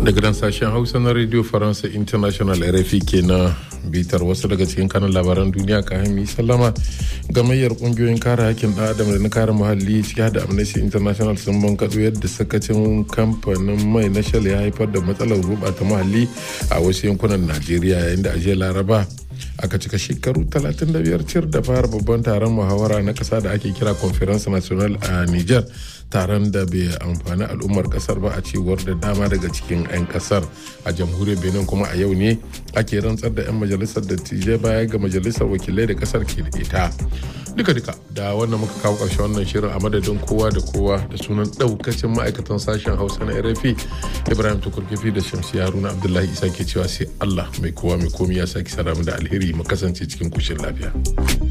daga nan sashen hausa na radio faransa international rfi ke na bitar wasu daga cikin kanan labaran duniya ka hami sallama gamayyar kungiyoyin kare hakkin ɗan adam da na kare muhalli ciki da amnesty international sun bankaɗo yadda sakacin kamfanin mai na shell ya haifar da matsalar gurɓata muhalli a wasu yankunan najeriya yayin da ajiyar laraba aka cika shekaru 35 cir da fara babban taron muhawara na kasa da ake kira conference national a niger taron da bai amfani al'ummar kasar ba a cewar da dama daga cikin 'yan kasar a jamhuriyar benin kuma a yau ne ake rantsar da 'yan majalisar dattijai baya ga majalisar wakilai da kasar ke da ita duka duka da wannan muka kawo ƙarshe wannan shirin a madadin kowa da kowa da sunan ɗaukacin ma'aikatan sashen hausa na rfi ibrahim tukurkifi da shamsi haruna abdullahi isa ke cewa sai allah mai kowa mai komi ya sake saramu da alheri mu kasance cikin kushin lafiya.